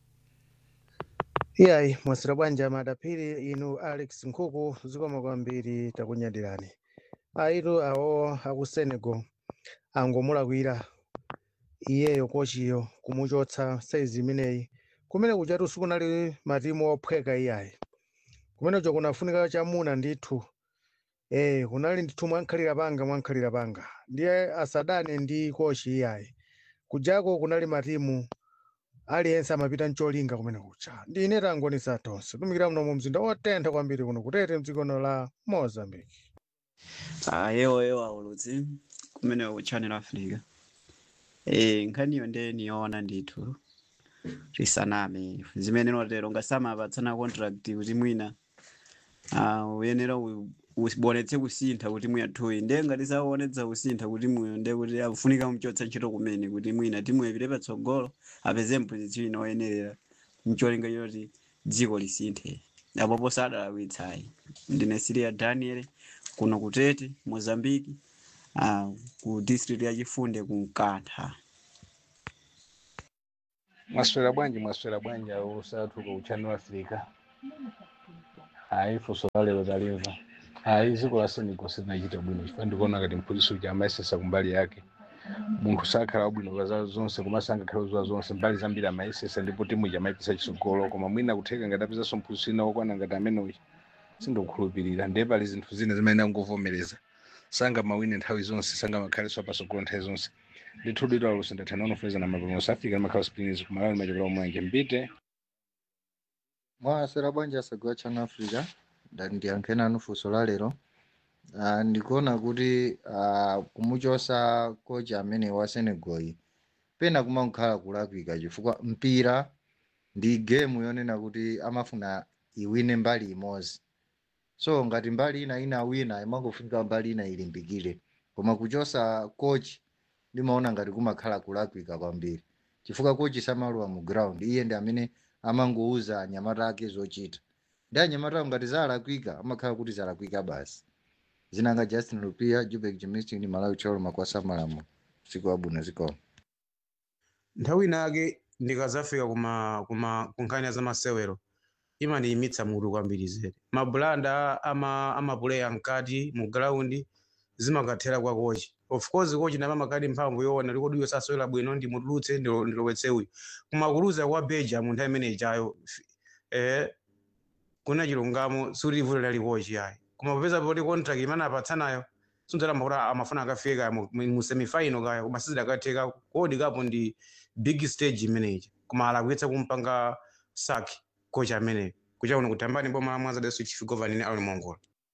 iyayi mwasira bwanja madaphiri inu alex nkhuku zikoma kwambiri takunyadirani aitu awo aku senegal angomulakwira iyeyo kochiyo kumuchotsa saizi imeneyi kumene kuchatu sikunali matimu ophweka iyayi kumenecho kunafunika chamuna ndithu eh kunali ndithu mwankhalira panga mwankhalira panga ndiye asadane ndi kochi iyayi kujako kunali matimu aliyense amapita ncholinga kumene kucha ndine tangonisa tonse tumikira muno mu mzinda otentha kwambiri kuno kutete mdzikono la mozambique ayewo yewo aulutsi kumene ku channel africa eh nkhaniyo nde niyoona ndithu risaname zimene notero ngasamapatsana contract kuti mwina ah, uyenera u- ubonetse kusintha kuti mwiyathuyi nde ngati saonetsa kusintha kuti muyo nde kuti afunika muchotsa ntchito kumene kuti mwina timu ipite patsogolo apeze mpozisiyo ina oyenerera mcholinga choti dziko lisinthe apopo sadalawitsayi ndine siria daniel kuno kutete mozambiki ah, ku district ya chifunde ku mkantha mwaswera bwanji mwaswera bwanji ausathu ku channel africa hayi funso la lero talimva hayi dziko la senegal silinachita bwino chifukwa ndikuona ngati mphunzitsi uja amayesesa kumbali yake munthu sakhala wabwino pa zawo zonse komanso angakhale zowa zonse mbali zambiri amayesesa ndipo timu ija amayipisa chitsogolo koma mwina kutheka ngati apezanso mphunzitsi wina wokwana ngati ameneyi sindikukhulupirira ndiye pali zinthu zina zimene angovomereza sanga mawine nthawi zonse sanga makhalenso apasogolo nthawi zonse ndithu dito alusi ndathana unofeza na mapulumusi afika ndimakhala spinisi kumalawi machokera omwanje mbite mwasera bwanja asagwa channel africa ndati ndiyankheni anu funso la lero uh, ndikuona kuti uh, kumuchosa kocha amene wa senegal pena kumakhala kulakwika chifukwa mpira ndi gemu yonena kuti amafuna iwine mbali imodzi so ngati mbali ina ina wina imangofunika mbali ina ilimbikire koma kuchosa coach ndimaona ngati kumakhala kulakwika kwambiri chifukwa coach samaluwa mu ground iye ndi amene amangouza anyamata ake zochita ndi anyamata ngati zalakwika amakhala kuti zalakwika basi zinanga justin lupia jubek jimistin malawi cholo makwasa malamu siku wabwino zikoma nthawi inake ndikazafika kuma kuma kunkhani za masewero imandiyimitsa mutu kwambiri zere mabulanda ama amapuleya mkati mu ground zimakathera kwa kochi of course kochi nama makadi mphamvu yoona likodi iwe sasewera bwino ndimutulutse ndilo- ndilowetse uyu kumakuluza kwa beja mu nthawi imene ichayo f- eh kuna chilungamo sutivuto lali kochi yayi koma popeza poti contract imene apatsanayo sunzalamba kuti amafuna akafike kaya mu- mu mu semifinal kaya koma sizidakatheka kodi kapo ndi big stage imeneyi koma alakwitsa kumpanga saki kocha ameneyo kucha kuno kutambani boma la mwanza district chief governing ali mongola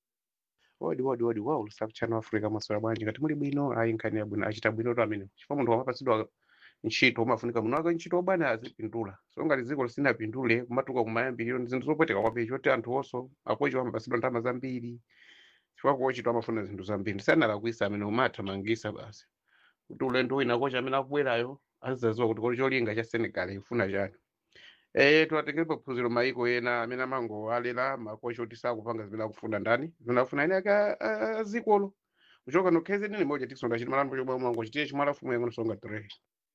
odi odi odi wa ulusaku channel africa maswera bwanji ngati muli bwino ayi nkhani yabwino achita bwino to amene chifukwa munthu wamapatsidwa ntchito umafunika munthu wake ntchito obana azipindula so ngati dziko lisinapindule kumatuka kumayambiriro ndi zinthu zopweteka kwambiri choti anthu onso akochi amapatsidwa ndalama zambiri chifukwa kochito amafuna zinthu zambiri sanalakwisa amene umathamangisa basi kuti ulendo wina kocha amene akubwerayo azizaziwa kuti kuli cholinga cha senegal ifuna chani Eh, tuwatekerepo phunziro maiko ena amene amangowalera makocha oti sakupanga zimene akufuna ndani zimene akufuna ene ake a- a- azikolo kuchoka nokheze nini moja tikusonda chiti malambo chomwe mwangochitiye chimwe alafumu yangono songa three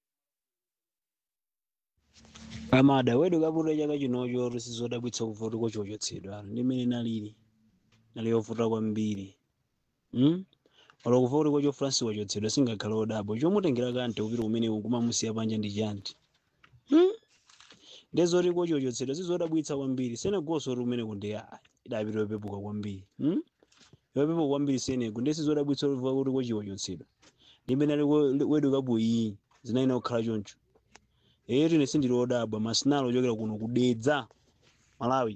amada wedu kaputa chaka chinocho tisizodabwitsa kuvuta kochochotsedwa ndimene nalili nali yovuta kwambiri mm? olo kuvuta kwacho francis wachotsedwa singakhale odabo chomutengera kante kupita kumene kumamusiya panja ndi chanti mm? ndezoti kochochotsedwa sizodabwitsa kwambiri senegoso oti kumene kunde idapita yopepuka kwambiri mm? yopepuka kwambiri senego ndi sizodabwitsa olivuka kuti kochiwachotsedwa ndimene ali we- wedu kabuyi zinaina kukhala choncho ero ine sindili odabwa masinalo ochokera kuno kudedza malawi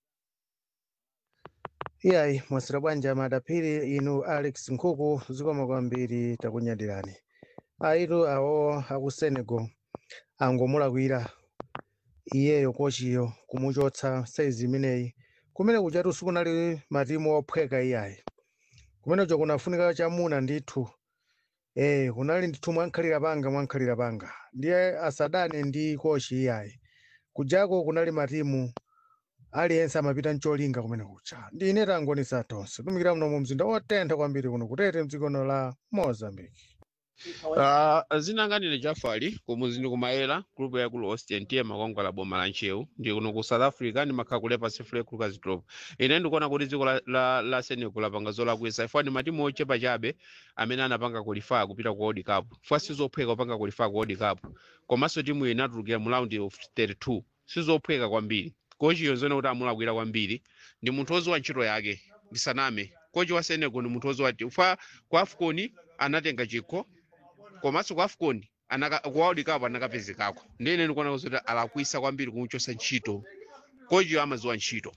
iyayi mwasira bwanji amadapiri inu alex nkhuku zikoma kwambiri takunyadirani aitu awo aku senegal angomulakwira iyeyo kochiyo kumuchotsa saizi imeneyi kumene kuchatu sikunali matimu ophweka iyayi kumenecho kunafunika chamuna ndithu eh kunali ndithu mwankhalira panga mwankhalira panga ndiye asadane ndi kochi iyayi kujako kunali matimu aliyense amapita ncholinga kumene kucha ndine tangonisa tonse tumikira muno mu mzinda otentha kwambiri kuno kutete mdzikono la mozambique Uh, zinanganire jafali kumuzindu kumayera group yakulu austin tiye makwangwala boma la nchewu ndi kuno ku south africa ndimakhala kulepa sefule kulukas drop ine ndikuona kuti dziko la, la, la senegal lapanga zolakwisa ifwa ndi matimu ochepa chabe amene anapanga kulifaa kupita ku world cup ifwa sizophweka kupanga kulifaa ku world cup komanso timu iyi inatulukira mu round of 32 sizophweka kwambiri kochi yonzene kuti amulakwira kwambiri ndi munthu oziwa ntchito yake ndisaname kochi wa senegal ndi munthu oziwa ti ufa ku afcon anatenga chikho komanso ku afcon anaka ku world cup anakapezekako ndine ndikuona kuti alakwisa kwambiri kumuchosa ntchito kochiyo amaziwa ntchito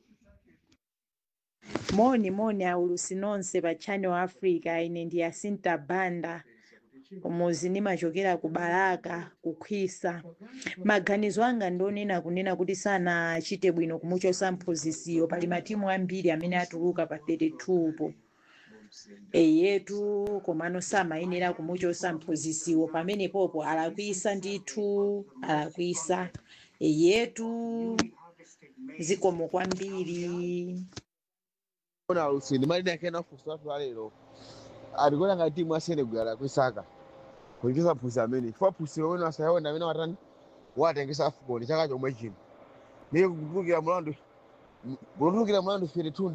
moni moni aulusi nonse pa channel africa ine ndi yasinta banda umuzi ndimachokera ku baraka kukhwisa maganizo anga ndionena kunena kuti sanachite bwino kumuchosa mphunzisiyo pali matimu ambiri amene atuluka pa 32 po eyetu komano samayenera kumuchosa mphunzisiwo pamene popo alakwisa ndithu alakwisa eyetu zikomo kwambiri ona alusini malina akena kufusa watu walero alikona nga timu ya senegal alakwisaka kulikiza phusi amene chifukwa phusi lomwe asayawona amene watani watengesa afcon chaka chomwe chino niye kutulukira mulandu kutulukira mulandu 32